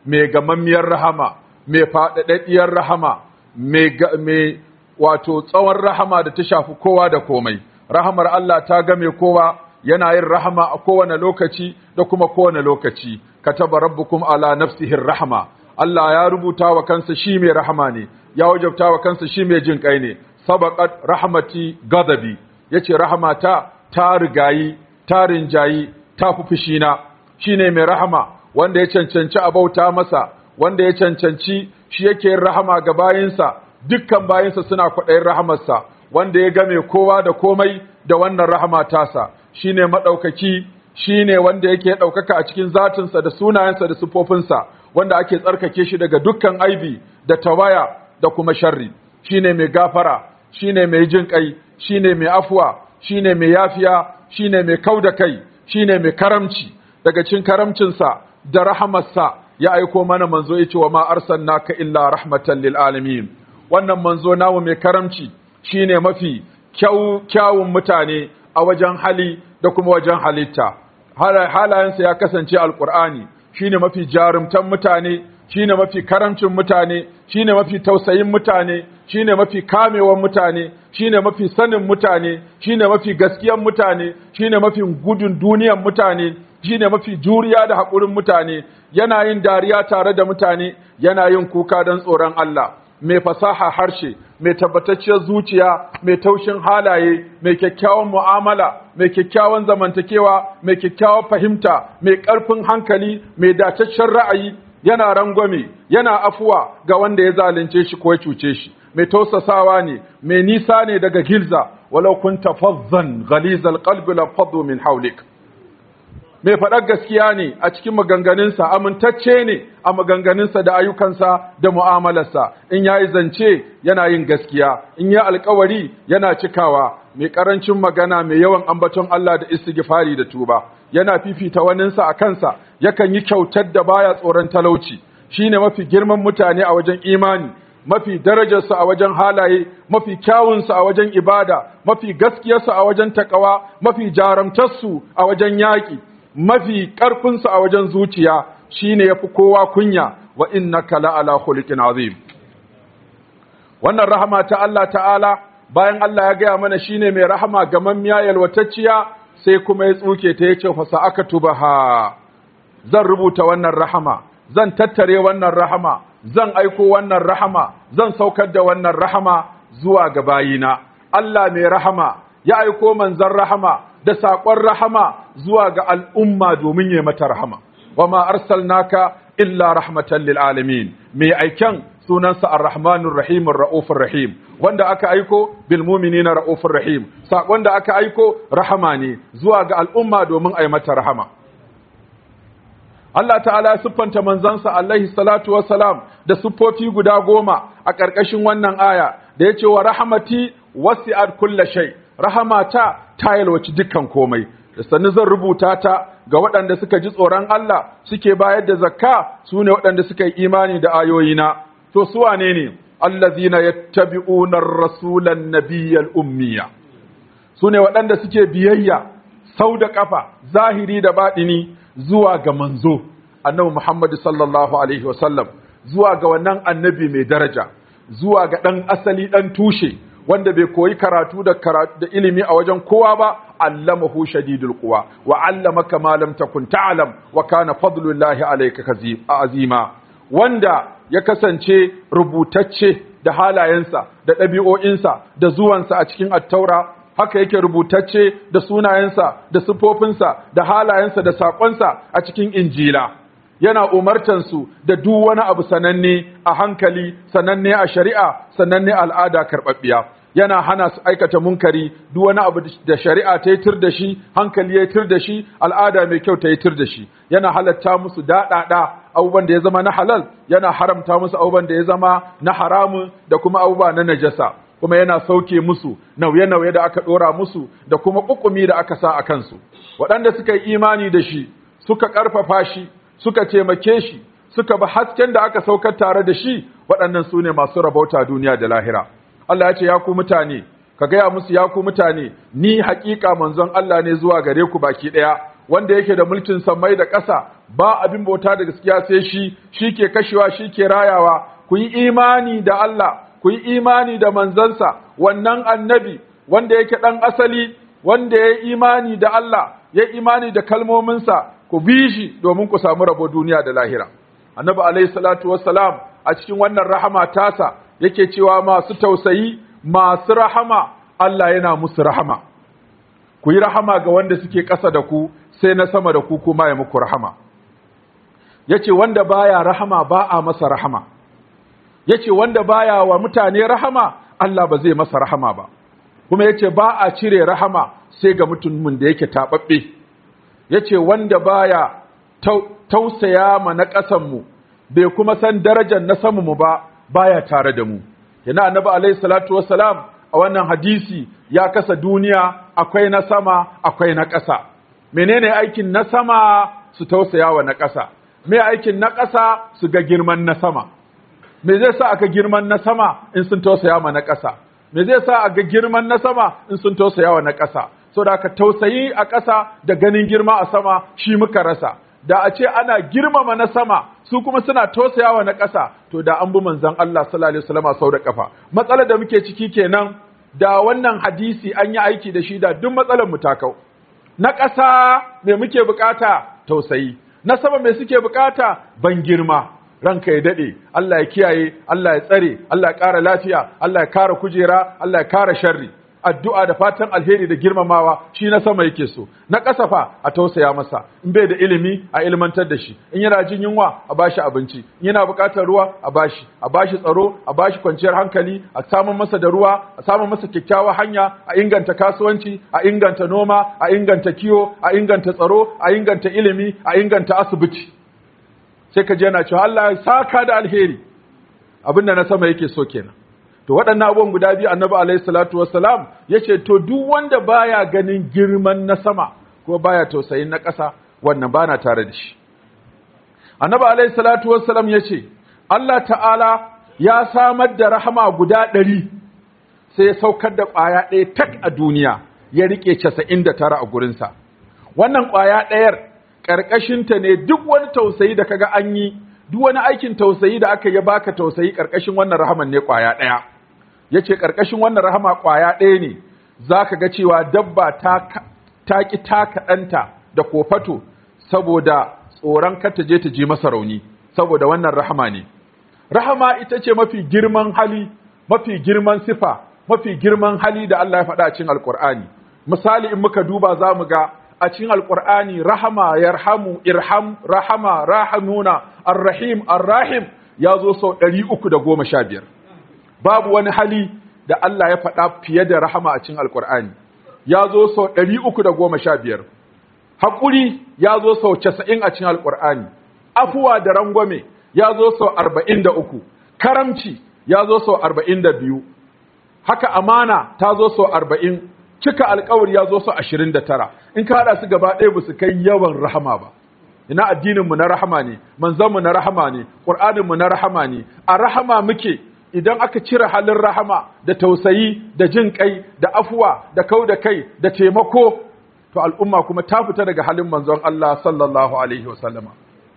mai gamammiyar rahama mai faɗaɗɗiyar rahama mai wato tsawon rahama da ta shafi kowa da komai rahamar Allah ta game kowa yana yin rahama a kowane lokaci da kuma kowane lokaci kataba rabbukum ala nafsihi rahama Allah ya rubuta wa kansa shi mai rahama ne ya wajabta wa kansa shi mai jin kai ne sabaqat rahmati ghadabi yace rahamata ta rigayi ta rinjayi ta fi fushina shine mai rahama wanda ya cancanci a bauta masa wanda ya cancanci shi yake yin rahama ga bayinsa dukkan bayinsa suna kwaɗayin rahamarsa wanda ya game kowa da komai da wannan rahama tasa shine maɗaukaki shine wanda yake ɗaukaka a cikin zatinsa da sunayensa da sufofinsa wanda ake tsarkake shi daga dukkan aibi da tawaya da kuma sharri shine mai gafara shine mai jin kai shine mai afuwa shine mai yafiya shine mai kauda kai shine mai karamci daga cikin karamcinsa da rahamarsa ya aiko mana manzo yace wa ma arsalnaka illa rahmatan lil alamin wannan manzo namu mai karamci shine mafi kyawun mutane a wajen hali da kuma wajen halitta halayensa ya kasance alkur'ani shine mafi jarumtan mutane shine mafi karamcin mutane shine mafi tausayin mutane shine mafi kamewan mutane shine mafi sanin mutane shine mafi gaskiyan mutane shine mafi gudun duniyan mutane shine mafi juriya da haƙurin mutane yana yin dariya tare da mutane yana yin kuka don tsoron Allah mai fasaha harshe mai tabbatacciyar zuciya mai taushin halaye mai kyakkyawan mu'amala mai kyakkyawan zamantakewa mai kyakkyawan fahimta mai ƙarfin hankali mai dataccen ra'ayi yana rangwame yana afuwa ga wanda ya zalunce shi ko ya cuce shi mai tausasawa ne mai nisa ne daga gilza walau kunta fazzan ghalizal qalbi la faddu min hawlik mai faɗar gaskiya ne a cikin maganganunsa amintacce ne a maganganunsa da ayyukansa da mu'amalarsa in ya yi zance yana yin gaskiya in ya alkawari yana cikawa mai ƙarancin magana mai yawan ambaton Allah da istighfari da tuba yana fifita waninsa a kansa yakan yi kyautar da baya tsoron talauci shine mafi girman mutane a wajen imani mafi darajarsa a wajen halaye mafi kyawunsa a wajen ibada mafi gaskiyarsa a wajen takawa mafi jaramtarsu a wajen yaƙi mafi ƙarfinsu a wajen zuciya shine yafi kowa kunya wa innaka la'ala khuluqin azim wannan rahama ta Allah ta'ala bayan Allah ya gaya mana shine mai rahama ga mammiya yalwatacciya sai kuma ya tsuke ta yace fa sa'akatubaha zan rubuta wannan rahama zan tattare wannan rahama zan aiko wannan rahama zan saukar da wannan rahama zuwa ga bayina Allah mai rahama ya aiko manzon rahama da saƙon rahama zuwa ga al'umma domin ya mata rahama, wa ma arsalnaka illa rahmatan lil alamin mai aiken sunansa ar-rahmanur rahimur ra'ufur rahim wanda aka aiko bil mu'minina ra'ufur rahim saƙon da aka aiko rahama ne zuwa ga al'umma domin a yi mata rahama Allah ta'ala ya siffanta manzansa alaihi salatu wassalam da siffofi guda goma a ƙarƙashin wannan aya da ya ce wa rahamati wasi'at kulla shay rahamata ta yalwaci dukkan komai da sannu zan rubuta ta ga waɗanda suka ji tsoron Allah suke bayar da zakka su ne waɗanda suka yi imani da ayoyina to su wane ne allazina yattabi'una ar-rasulan nabiyyal ummiya su ne waɗanda suke biyayya sau da ƙafa zahiri da baɗini zuwa ga manzo annabi Muhammad sallallahu alaihi wasallam zuwa ga wannan annabi mai daraja zuwa ga ɗan asali ɗan tushe wanda bai koyi karatu da karatu da ilimi a wajen kowa ba allamahu shadidul quwa wa allamaka ma lam takun ta'lam wa kana fadlullahi alayka azima wanda ya kasance rubutacce da halayensa da ɗabi'o'insa da zuwansa a cikin attaura haka yake rubutacce da sunayensa da sifofinsa da halayensa da saƙonsa a cikin injila yana umartansu da duk wani abu sananne a hankali sananne a shari'a sananne al'ada karɓaɓɓiya yana hana su aikata munkari duk wani abu da shari'a ta yi tir da shi hankali ya tir da shi al'ada mai kyau ta yi tir da shi yana halatta musu daɗaɗa abubuwan da ya zama na halal yana haramta musu abubuwan da ya zama na haramun da kuma abubuwa na najasa kuma yana sauke musu nauye-nauye da aka ɗora musu da kuma ƙuƙumi da aka sa a kansu waɗanda suka yi imani da shi suka ƙarfafa shi suka taimake shi suka bi hasken da aka saukar tare da shi waɗannan su ne masu rabauta duniya da lahira Allah ya ce ya ku mutane ka gaya musu ya ku mutane ni haƙiƙa manzon Allah ne zuwa gare ku baki ɗaya wanda yake da mulkin sammai da ƙasa ba abin bauta da gaskiya sai shi shi ke kashewa shi ke rayawa ku yi imani da Allah ku yi imani da manzansa wannan annabi wanda yake ɗan asali wanda ya yi imani da Allah ya imani da kalmominsa ku bi shi domin ku samu rabo duniya da lahira annabi alaihi salatu wassalam a cikin wannan rahama tasa yake cewa masu tausayi masu rahama Allah yana musu rahama ku yi rahama ga wanda suke ƙasa da ku sai na sama da ku kuma ya muku rahama yace wanda baya rahama ba a masa rahama yace wanda baya wa mutane rahama Allah ba zai masa rahama ba kuma yace ba a cire rahama sai ga mutumin da yake tababbe yace wanda baya tausaya ma na ƙasan mu bai kuma san darajar na samu mu ba baya tare da mu yana annabi alaihi salatu wassalam a wannan hadisi ya kasa duniya akwai na sama akwai na ƙasa menene aikin na sama su tausaya wa na ƙasa me aikin na ƙasa su ga girman na sama me zai sa aka girman na sama in sun tausaya ma na ƙasa me zai sa aka girman na sama in sun tausaya wa na ƙasa so da aka tausayi a ƙasa da ganin girma a sama shi muka rasa da a ce ana girmama na sama su kuma suna tausayawa na ƙasa to da an bi manzon Allah sallallahu alaihi wasallam sau da kafa matsalar da muke ciki kenan da wannan hadisi an yi aiki da shi da duk matsalar mu ta kau na ƙasa me muke bukata tausayi na sama me suke bukata ban girma ranka ya dade Allah ya kiyaye Allah ya tsare Allah ya ƙara lafiya Allah ya kara kujera Allah ya kara sharri addu'a da fatan alheri da girmamawa shi na sama yake so na kasafa a tausaya masa in bai da ilimi a ilmantar da shi in yana jin yunwa a bashi abinci in yana buƙatar ruwa a bashi a bashi tsaro a bashi kwanciyar hankali a samun masa da ruwa a samun masa kyakkyawar hanya a inganta kasuwanci a inganta noma a inganta kiwo a inganta tsaro a inganta ilimi a inganta asibiti sai ka je yana cewa Allah ya saka da alheri abinda na sama yake so kenan to waɗannan abubuwan guda biyu annabi alaihi salatu wassalam yace to duk wanda baya ganin girman na sama ko baya tausayin na ƙasa wannan bana tare da shi annabi alaihi salatu wassalam yace Allah ta'ala ya samar da rahama guda ɗari sai ya saukar da ƙwaya ɗaya tak a duniya ya rike 99 a gurinsa wannan ƙwaya ɗayar ƙarƙashinta ne duk wani tausayi da kaga an yi duk wani aikin tausayi da aka yi baka tausayi ƙarƙashin wannan rahaman ne ƙwaya ɗaya yace ƙarƙashin wannan rahama ƙwaya ɗaya ne zaka ga cewa dabba ta ta ki taka ɗanta da kofato saboda tsoron kar ta je ta ji masa rauni saboda wannan rahama ne rahama ita ce mafi girman hali mafi girman sifa mafi girman hali da Allah ya faɗa a cikin alƙur'ani misali in muka duba za mu ga a cikin alƙur'ani rahama yarhamu irham rahama rahamuna arrahim arrahim ya zo sau ɗari uku da goma sha biyar babu wani hali da Allah ya faɗa fiye da rahama a cikin alƙur'ani ya zo sau ɗari uku da goma sha biyar haƙuri ya zo sau casa'in a cikin alƙur'ani afuwa da rangwame ya zo sau arba'in da uku karamci ya zo sau arba'in da biyu haka amana ta zo sau arba'in cika alkawari ya zo sau ashirin da tara in ka haɗa su gaba ɗaya ba su kai yawan rahama ba ina addininmu na rahama ne manzanmu na rahama ne ƙur'aninmu na rahama ne a rahama muke idan aka cire halin rahama da tausayi da jin kai da afuwa da kau da kai da taimako to al'umma kuma ta fita daga halin manzon Allah sallallahu alaihi wasallama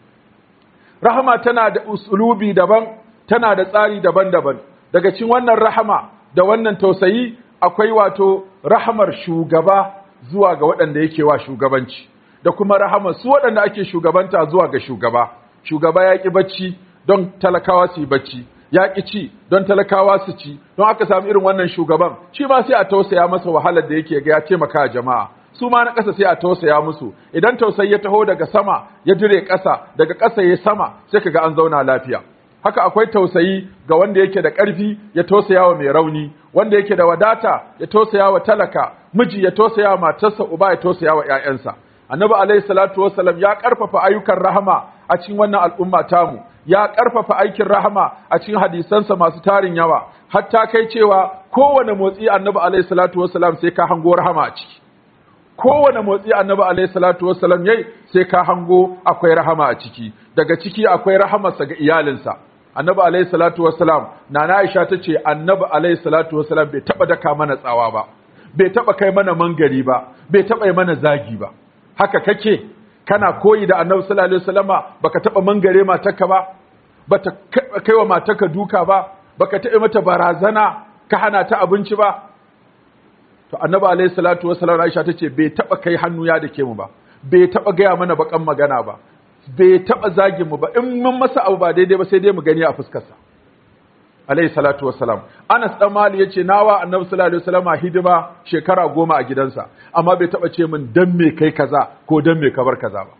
rahama tana da usulubi daban tana da tsari daban-daban daga cikin wannan rahama da wannan tausayi akwai wato rahamar shugaba zuwa ga waɗanda yake wa shugabanci da kuma rahamar su waɗanda ake shugabanta zuwa ga shugaba shugaba ya ƙi bacci don talakawa su yi bacci ya ƙi ci don talakawa su ci don aka samu irin wannan shugaban shi ma sai a tausaya masa wahalar da yake ga ya taimaka jama'a su ma na ƙasa sai a tausaya musu idan tausayi ya taho daga sama ya dire ƙasa daga ƙasa ya sama sai kaga an zauna lafiya haka akwai tausayi ga wanda yake da ƙarfi ya tausaya wa mai rauni wanda yake da wadata ya tausaya wa talaka miji ya tausaya wa matarsa uba ya tausaya wa ƴaƴansa annabi alaihi salatu wassalam ya ƙarfafa ayyukan rahama a cikin wannan al'umma tamu ya ƙarfafa aikin rahama a cikin hadisansa masu tarin yawa hatta kai cewa kowane motsi annabi alaihi salatu wassalam sai ka hango rahama a ciki kowane motsi annabi alaihi salatu wassalam yayi sai ka hango akwai rahama a ciki daga ciki akwai rahamarsa ga iyalinsa annabi alaihi salatu wassalam nana Aisha tace annabi alaihi salatu wassalam bai taba daka mana tsawa ba bai taba kai mana mangari ba bai taba yi mana zagi ba haka kake kana koyi da annabi sallallahu alaihi wasallama baka taba mangare matarka ba bata kai wa matarka duka ba baka taɓa mata barazana ka hana ta abinci ba to annabi alaihi salatu wasallam Aisha tace bai taba kai hannu ya dake mu ba bai taba gaya mana bakan magana ba bai taba zagin mu ba in mun masa abu ba daidai ba sai dai mu gani a fuskar sa alaihi salatu wasalam Anas dan Mali yace nawa annabi sallallahu alaihi wasallam hidima shekara goma a gidansa amma bai taba ce min dan me kai kaza ko dan me ka bar kaza ba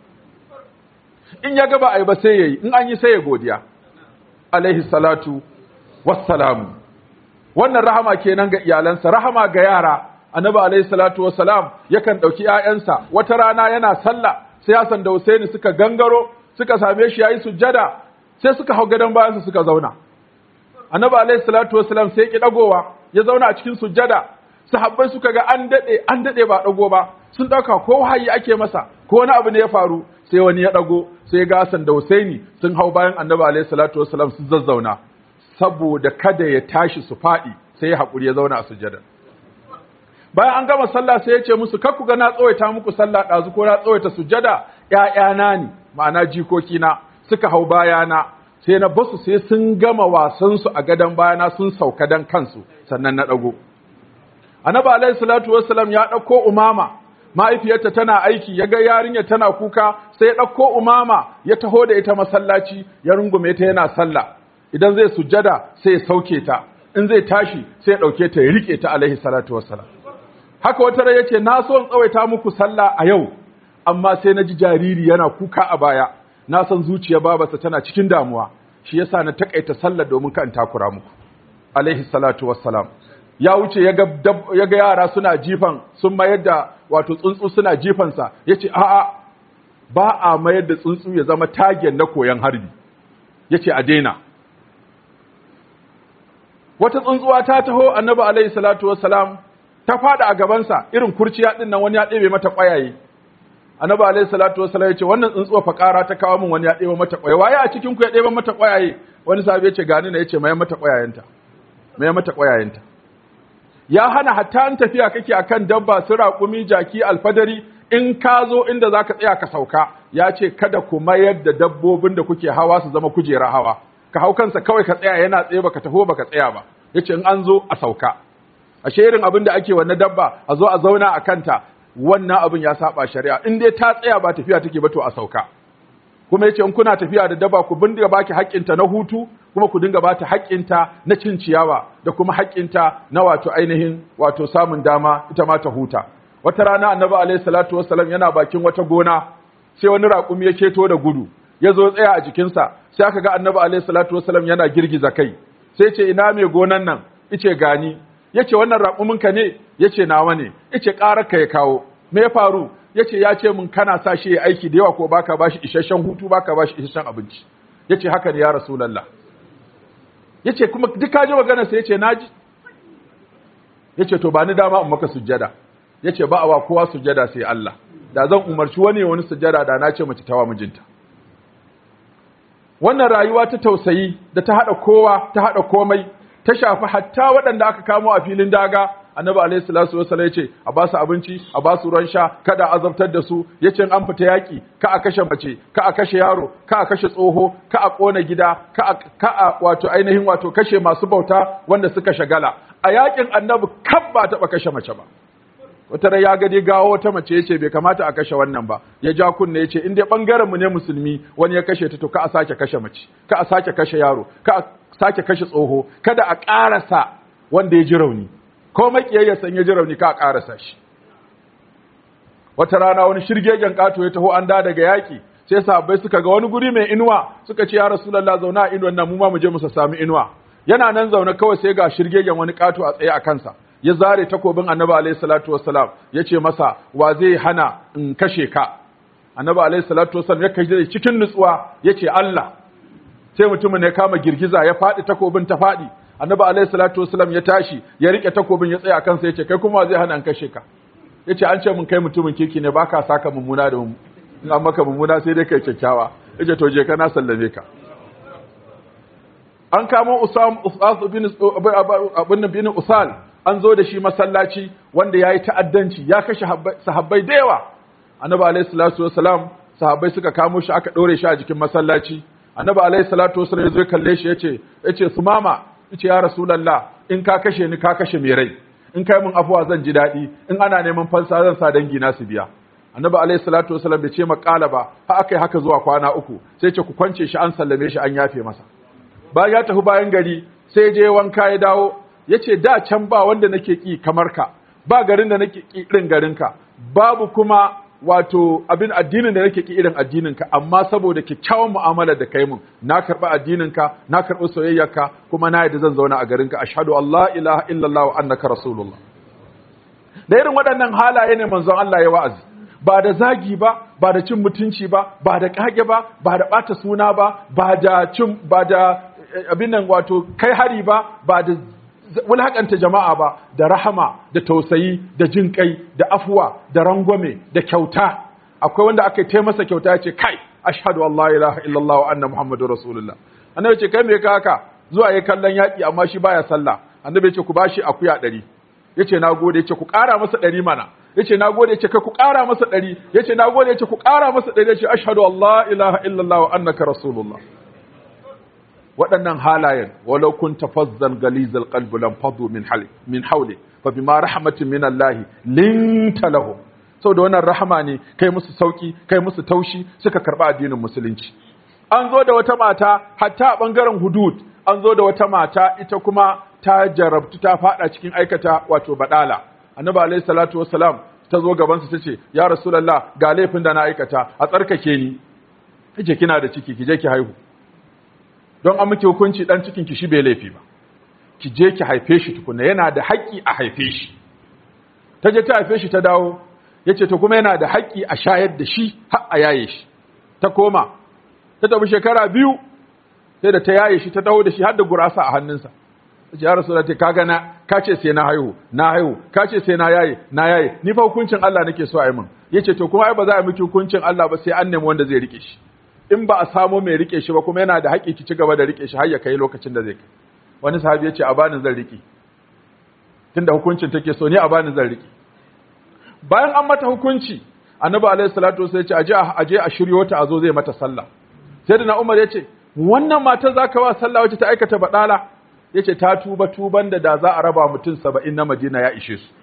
in ya ga ba ai ba sai yayi in an yi sai ya godiya alaihi salatu wassalamu wannan rahama kenan ga iyalansa rahama ga yara annabi alaihi salatu wassalam yakan dauki ƴaƴansa wata rana yana sallah sai Hassan da Husaini suka gangaro suka same shi yayi sujjada sai suka hau gadon bayansa suka zauna annabi alaihi salatu wassalam sai ki dagowa ya zauna a cikin sujjada sahabbai suka ga an dade an dade ba dago ba sun dauka ko wahayi ake masa ko wani abu ne ya faru sai wani ya dago sai ga Hassan da Husaini sun hau bayan annabi alaihi salatu wassalam sun zazzauna saboda kada ya tashi su faɗi sai ya haƙuri ya zauna a sujada bayan an gama sallah sai ya ce musu kakku ga na tsawaita muku sallah ɗazu ko na tsawaita sujada ‘ya'yana ne ma'ana jikokina suka hau bayana sai na basu sai sun gama wasansu a gadon bayana sun sauka dan kansu sannan na ɗago annabi alaihi salatu wassalam ya ɗauko umama mahaifiyarta tana aiki ya ga yarinya tana kuka sai ya ɗauko umama ya taho da ita masallaci ya rungume ta yana sallah idan zai sujjada sai ya sauke ta in zai tashi sai ya dauke ta ya rike ta alaihi salatu wassalam haka wata rai yace na so in tsawaita muku sallah a yau amma sai na ji jariri yana kuka a baya na san zuciya babarsa tana cikin damuwa shi yasa na takaita sallah domin kan takura muku alaihi salatu wassalam ya wuce ya ga yara suna jifan sun mayar da wato tsuntsu suna jifansa yace a'a ba a mayar da tsuntsu ya zama tagen na koyan harbi yace a daina wata tsuntsuwa ta taho annabi alaihi salatu wassalam ta fada a gabansa irin kurciya din nan wani ya ɗebe mata ƙwayaye annabi alaihi salatu wassalam ya ce wannan tsuntsuwa fa ƙara ta kawo min wani ya ɗebe mata ƙwayaye waye a cikin ku ya ɗebe mata ƙwayaye wani sahabi ya ce gani na ya ce mai mata ƙwayayenta mai mata ƙwayayenta ya hana hatta an tafiya kake akan dabba su raƙumi jaki alfadari in ka zo inda zaka tsaya ka sauka ya ce kada ku mayar da dabbobin da kuke hawa su zama kujera hawa ka hau kansa kawai ka tsaya yana tsaye baka taho baka tsaya ba yace in an zo a sauka ashe irin abin da ake wannan dabba a zo a zauna a kanta wannan abin ya saba shari'a in dai ta tsaya ba tafiya take ba to a sauka kuma yace in kuna tafiya da dabba ku bindiga baki haƙƙinta na hutu kuma ku dinga bata haƙƙinta na cin ciyawa da kuma haƙƙinta na wato ainihin wato samun dama ita ma ta huta wata rana annabi alaihi salatu wassalam yana bakin wata gona sai wani raƙumi ya keto da gudu ya zo tsaya a jikinsa sai aka ga annabi alaihi salatu wasallam yana girgiza kai sai ce ina mai gonan nan ice gani yace wannan raƙuminka ne yace nawa ne ice ƙararka ya kawo me ya faru yace ya ce mun kana sa shi ya aiki da yawa ko baka bashi isasshen hutu baka bashi isasshen abinci yace haka ne ya rasulullah yace kuma duk ka ji magana sai yace naji yace to ba ni dama in maka sujjada yace ba a wa kowa sujjada sai Allah da zan umarci wani wani sujjada da na ce mace tawa mijinta wannan rayuwa ta tausayi da ta haɗa kowa ta haɗa komai ta shafi hatta waɗanda aka kamo a filin daga annabi alaihi salatu wasallam yace a ba su abinci a ba su ruwan sha kada azabtar da su yace an fita yaki ka a kashe mace ka a kashe yaro ka a kashe tsoho ka a kona gida ka a ka a wato ainihin wato kashe masu bauta wanda suka shagala a yakin annabi kab ba taɓa kashe mace ba wata rai ya gadi gawo wata mace yace bai kamata a kashe wannan ba ya ja kunne yace in dai bangaren mu ne musulmi wani ya kashe ta to ka a sake kashe mace ka a sake kashe yaro ka a sake kashe tsoho kada a ƙarasa wanda ya ji rauni ko makiyayya san ya ji rauni ka a ƙarasa shi wata rana wani shirgegen kato ya taho an da daga yaki sai sahabbai suka ga wani guri mai inuwa suka ce ya rasulullah zauna a inuwan nan mu ma mu je mu sami inuwa yana nan zaune kawai sai ga shirgegen wani kato a tsaye a kansa ya zare takobin annabi alaihi salatu wassalam ya ce masa wa zai hana in kashe ka annabi alaihi salatu wassalam ya kashe cikin nutsuwa ya ce Allah sai mutumin ya kama girgiza ya faɗi takobin ta faɗi annabi alaihi salatu wassalam ya tashi ya rike takobin ya tsaya kansa ya ce kai kuma zai hana in kashe ka ya ce an ce mun kai mutumin kirki ne baka saka mummuna da in an maka mummuna sai dai kai kyakkyawa ya ce to je ka na sallame ka an kamo usam usas bin abin bin usal an zo da shi masallaci wanda ya yi ta'addanci ya kashe sahabbai da yawa annabi alaihi salatu wasalam sahabbai suka kamo shi aka dore shi a jikin masallaci annabi alaihi salatu wasalam ya zo kalle shi yace yace sumama yace ya rasulullah in ka kashe ni ka kashe mai rai in kai mun afuwa zan ji daɗi in ana neman fansa zan sa dangi na su biya annabi alaihi salatu wasalam bai ce makala ba har aka yi haka zuwa kwana uku sai ce ku kwance shi an sallame shi an yafe masa bayan ya tafi bayan gari sai je wanka ya dawo ya ce da can ba wanda nake ki kamar ka ba garin da nake ki irin garinka babu kuma wato abin addinin da nake ki irin addininka amma saboda kyakkyawan mu'amala da kai mun na karɓi addininka na karɓi soyayyarka kuma na yadda zan zauna a garinka ashhadu an la ilaha illallah wa annaka rasulullah da irin waɗannan halaye ne manzon Allah ya wa'azi ba da zagi ba ba da cin mutunci ba ba da kage ba ba da ɓata suna ba ba da cin ba da abin nan wato kai hari ba ba da wulhaƙanta jama'a ba da rahama da tausayi da jin kai da afuwa da rangwame da kyauta akwai wanda aka yi masa kyauta ya ce kai ashhadu an la ilaha illallah wa anna muhammadur rasulullah annabi ce kai me ka haka zuwa yi kallon yaƙi amma shi baya sallah annabi ce ku bashi akuya ɗari yace na gode yace ku ƙara masa ɗari mana yace na gode yace kai ku ƙara masa ɗari yace na gode yace ku ƙara masa ɗari yace ashhadu an la ilaha illallah wa annaka rasulullah waɗannan halayen walau kun tafazzal galizal qalbi lam fadu min hali min hawli fa bima rahmatin min Allah linta lahum saboda wannan rahama ne kai musu sauki kai musu taushi suka karba addinin musulunci an zo da wata mata hatta a bangaren hudud an zo da wata mata ita kuma ta jarabtu ta fada cikin aikata wato badala annabi alayhi salatu wassalam ta zo gaban su tace ya rasulullah ga laifin da na aikata a tsarkake ni kike kina da ciki ki je ki haihu don an miki hukunci dan cikin ki shi bai laifi ba ki je ki haife shi tukuna yana da haƙƙi a haife shi ta je ta haife shi ta dawo yace to kuma yana da haƙƙi a shayar da shi har a yaye shi ta koma ta tafi shekara biyu sai da ta yaye shi ta dawo da shi har da gurasa a hannunsa ta ce ya rasu da ta kaga na ka ce sai na haihu na haihu ka ce sai na yaye na yaye ni fa hukuncin Allah nake so a yi min yace to kuma ai ba za a miki hukuncin Allah ba sai an nemi wanda zai rike shi in ba a samu mai rike shi ba kuma yana da haƙƙi ki ci gaba da rike shi har ya kai lokacin da zai kai wani sahabi ya ce a bani zan rike tunda hukuncin take so ni a bani zan rike bayan an mata hukunci annabi alaihi salatu wasallam ya ce aje aje a shiryo ta a zo zai mata sallah sai da Umar ya ce wannan matar zaka wa sallah wacce ta aikata badala yace ta tuba tuban da da za a raba mutum 70 na Madina ya ishe su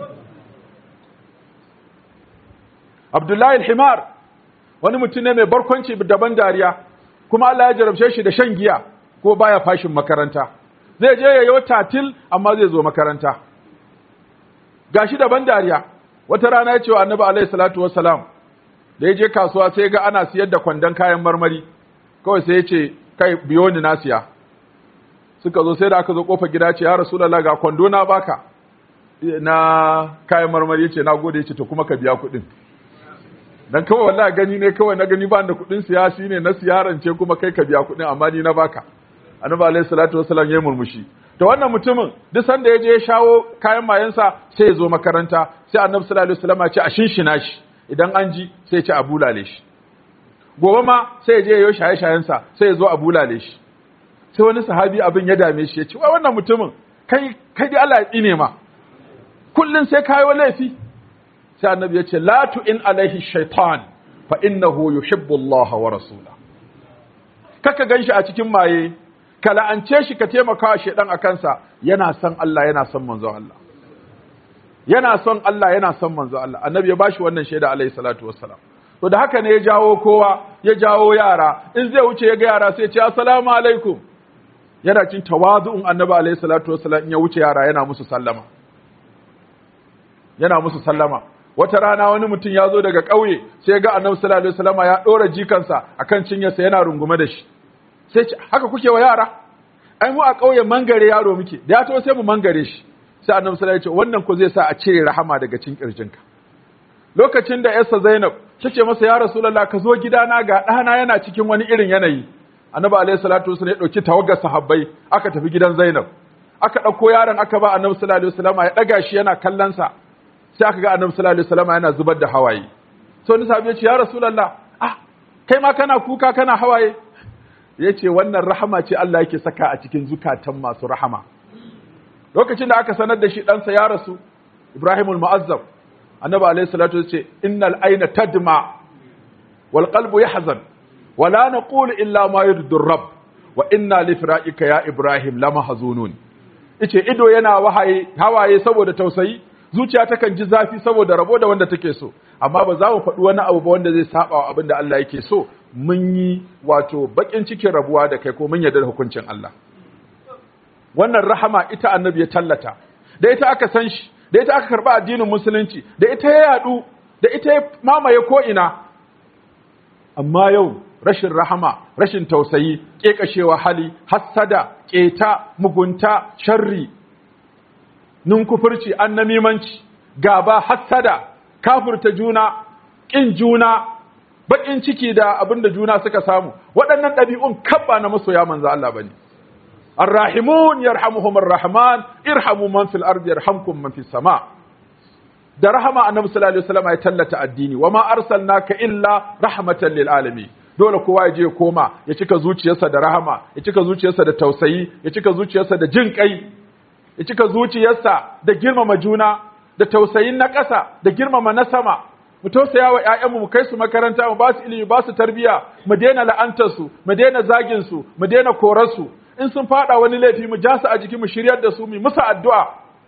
Abdullahi al-Himar wani mutum ne mai barkwanci daban dariya kuma Allah ya jarabce shi da shan giya ko baya fashin makaranta zai je yayo tatil amma zai zo makaranta gashi daban dariya wata rana ya ce wa Annabi alaihi salatu wassalam da ya je kasuwa sai ga ana siyar da kwandon kayan marmari kawai sai ya ce kai biyo ni na siya suka zo sai da aka zo kofa gida ce ya rasulullah ga kwando na baka na kayan marmari yace na gode yace to kuma ka biya kuɗin dan kawai wallahi gani ne kawai na gani ba da kuɗin siyasi ne na siyarance kuma kai ka biya kuɗin amma ni na baka annabi alaihi salatu wasallam ya murmushi to wannan mutumin duk sanda ya je ya shawo kayan mayansa sai ya zo makaranta sai annabi sallallahu alaihi wasallam ya ce a shinshina shi idan an ji sai ya ce a bulale shi gobe ma sai ya je ya yi shaye-shayensa sai ya zo a bulale shi sai wani sahabi abin ya dame shi ya ce wai wannan mutumin kai kai dai Allah ya tsine ma kullun sai kayo laifi sai annabi ya ce la in alaihi shaitan fa innahu yuhibbu Allah wa rasula kaka ganshi a cikin maye ka la'ance shi ka taimaka wa shaidan a kansa yana son Allah yana son manzon Allah yana son Allah yana son manzon Allah annabi ya bashi wannan shaida alaihi salatu wassalam to da haka ne ya jawo kowa ya jawo yara in zai wuce ya ga yara sai ya ce assalamu alaikum yana cin tawazu'un annabi alaihi salatu wassalam in ya wuce yara yana musu sallama yana musu sallama wata rana wani mutum ya zo daga ƙauye sai ga annabi sallallahu alaihi wasallama ya ɗora jikansa akan cinyarsa yana rungume da shi sai ce haka kuke wa yara ai mu a ƙauye mangare yaro muke da ya to sai mu mangare shi sai annabi sallallahu alaihi wasallam wannan ko zai sa a cire rahama daga cikin kirjinka lokacin da yarsa Zainab tace masa ya Rasulullah ka zo gidana ga ɗana yana cikin wani irin yanayi annabi alaihi salatu wasallam ya dauki tawagar sahabbai aka tafi gidan Zainab aka dauko yaron aka ba annabi sallallahu alaihi wasallam ya daga shi yana kallon sa sai aka ga annabi sallallahu alaihi wasallam yana zubar da hawaye sai wani sahabi ya ce ya Rasulullah ah kai ma kana kuka kana hawaye yace wannan rahama ce Allah yake saka a cikin zukatan masu rahama lokacin da aka sanar da shi ɗansa ya rasu Ibrahimul Mu'azzam annabi alayhi salatu ce innal ayna tadma wal qalbu yahzan wa la naqulu illa ma yurdu rabb wa inna li firaqika ya ibrahim lamahzunun ice ido yana wahaye hawaye saboda tausayi zuciya takan ji zafi saboda rabo da wanda take so amma ba za mu faɗi wani abu ba wanda zai saba wa abin da Allah yake so mun yi wato bakin cikin rabuwa da kai ko mun yarda da hukuncin Allah wannan rahama ita annabi ya tallata da ita aka san shi da ita aka karba addinin musulunci da ita ya yadu da ita ya mamaye ko ina amma yau rashin rahama rashin tausayi kekashewa hali hassada keta mugunta sharri ninkufurci annamimanci gaba hassada kafurta juna kin juna bakin ciki da abinda juna suka samu waɗannan ɗabi'un kabba na masoya manzo Allah bane الراحمون يرحمهم الرحمن ارحموا من في الارض يرحمكم من في السماء da rahama annabi sallallahu alaihi wasallam ya tallata addini wama arsalnaka illa rahmatan lil alamin dole kowa ya je ya koma ya cika zuciyarsa da rahama ya cika zuciyarsa da tausayi ya cika zuciyarsa da jin kai ya cika zuciyarsa da girmama juna da tausayin na ƙasa da girmama na sama mu tausaya wa ƴaƴanmu mu kai su makaranta mu ba su ilimi ba su tarbiya mu daina la'antar su mu daina zagin su mu daina korar su in sun fada wani laifi mu ja su a jiki mu shiryar da su mu musu addu'a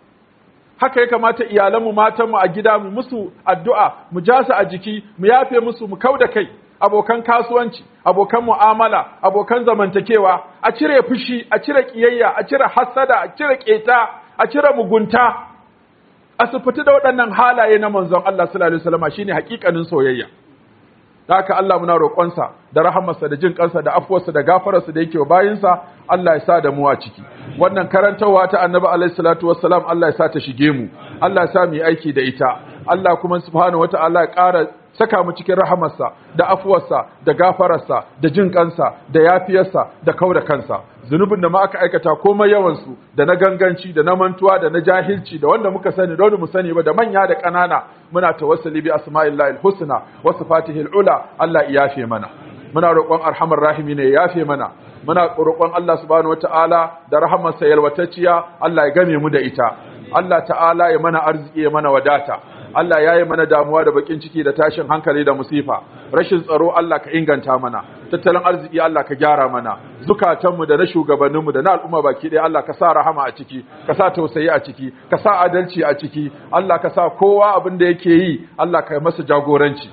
haka ya kamata iyalanmu matanmu a gida mu musu addu'a mu ja su a jiki mu yafe musu mu kauda kai abokan kasuwanci abokan mu'amala abokan zamantakewa a cire fushi a cire kiyayya a cire hasada a cire keta a cire mugunta a sufiti da waɗannan halaye na manzon Allah sallallahu alaihi wasallam shine hakikanin soyayya da haka Allah muna roƙonsa da rahamarsa da jin kansa da afuwarsa da gafararsa da yake wa bayinsa Allah ya sa da mu a ciki wannan karantarwa ta annabi alaihi salatu wassalam Allah ya sa ta shige mu Allah ya sa mu yi aiki da ita Allah kuma subhanahu wataala ya ƙara saka mu cikin rahamarsa da afuwarsa da gafararsa da jin kansa da yafiyarsa da kauda kansa zunubin da ma aka aikata komai yawansu da na ganganci da na mantuwa da na jahilci da wanda muka sani da wanda mu sani ba da manya da ƙanana muna tawassuli bi asma'illahil husna wa sifatihil ula Allah ya yafe mana muna roƙon arhamar rahimi ne ya yafe mana muna roƙon Allah subhanahu wataala da rahamarsa yalwatacciya Allah ya game mu da ita Allah ta'ala ya mana arziki ya mana wadata Allah ya yi mana damuwa da bakin ciki da tashin hankali da musifa rashin tsaro Allah ka inganta mana tattalin arziki Allah ka gyara mana zukatanmu da na shugabanninmu da na al'umma baki ɗaya Allah ka sa rahama a ciki ka sa tausayi a ciki ka sa adalci a ciki Allah ka sa kowa abin da yake yi Allah ka yi masa jagoranci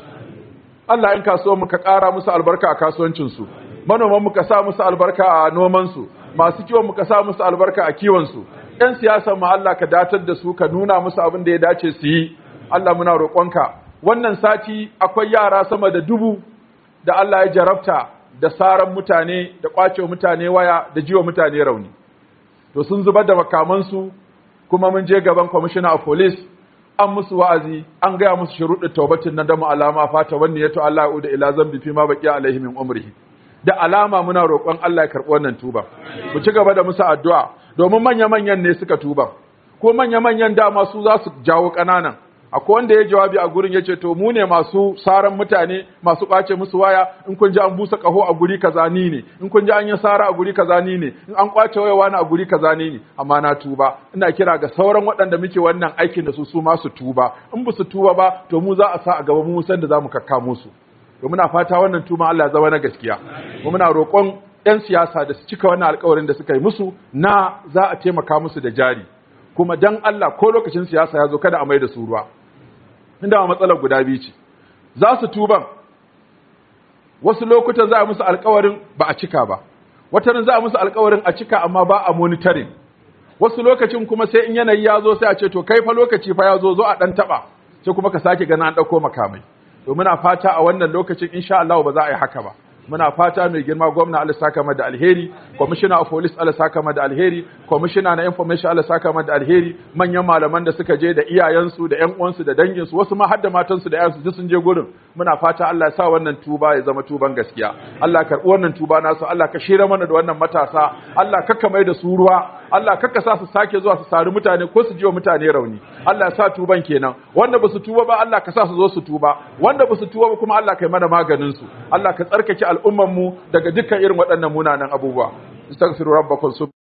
Allah in kasuwanmu ka ƙara musu albarka a kasuwancinsu manomanmu ka sa musu albarka a nomansu masu kiwonmu ka sa musu albarka a kiwonsu ‘yan siyasan mu Allah ka datar da su ka nuna musu abin da ya dace su yi Allah muna roƙonka wannan sati akwai yara sama da dubu da Allah ya jarabta da saran mutane da ƙwace mutane waya da jiwa mutane rauni to sun zubar da makamansu kuma mun je gaban commissioner of police an musu wa'azi an gaya musu shuruɗin taubatin na damu alama fata wanne yato Allah ya da ila zambi fi ma baqi alaihi min umrihi da alama muna roƙon Allah ya karɓi wannan tuba mu ci gaba da musu addu'a domin manya-manyan ne suka tuba ko manya-manyan dama su za su jawo ƙananan akwai wanda ya jawabi a gurin ya ce to mu ne masu saran mutane masu ɓace musu waya in kun ji an busa ƙaho a guri kaza ni ne in kun ji an yi sara a guri kaza ni ne in an kwace waya wani a guri kaza ni ne amma na tuba ina kira ga sauran waɗanda muke wannan aikin da su su ma su tuba in ba su tuba ba to mu za a sa a gaba mu san da za mu kakka musu to muna fata wannan tuma Allah ya zama na gaskiya kuma muna roƙon 'yan siyasa da su cika wannan alƙawarin da suka yi musu na za a taimaka musu da jari kuma dan Allah ko lokacin siyasa ya zo kada a mai da su ruwa inda matsalar guda biyu ce za su tuban wasu lokutan za a musu alkawarin ba a cika ba watanin za a musu alkawarin a cika amma ba a monitoring wasu lokacin kuma sai in yanayi ya zo sai a ce to kai fa lokaci fa ya zo zo a dan taba sai kuma ka sake gana an dauko makamai to muna fata a wannan lokacin insha Allah ba za a yi haka ba muna fata mai girma gwamna Allah saka da alheri commissioner of police Allah saka da alheri commissioner na information Allah saka da alheri manyan malaman da suka je da iyayensu da ƴan uwansu da danginsu wasu ma har da matansu da ƴaƴansu duk sun je gurin muna fata Allah ya sa wannan tuba ya zama tuban gaskiya Allah karɓi wannan tuba nasu Allah ka shira mana da wannan matasa Allah kakka mai da su ruwa Allah kakka sa su sake zuwa su sari mutane ko su jiwa mutane rauni Allah ya sa tuban kenan wanda ba su tuba ba Allah ka sa su zo su tuba wanda ba su tuba ba kuma Allah kai mana maganin su Allah ka tsarkake al'umman mu daga dukkan irin waɗannan munanan abubuwa astaghfiru rabbakum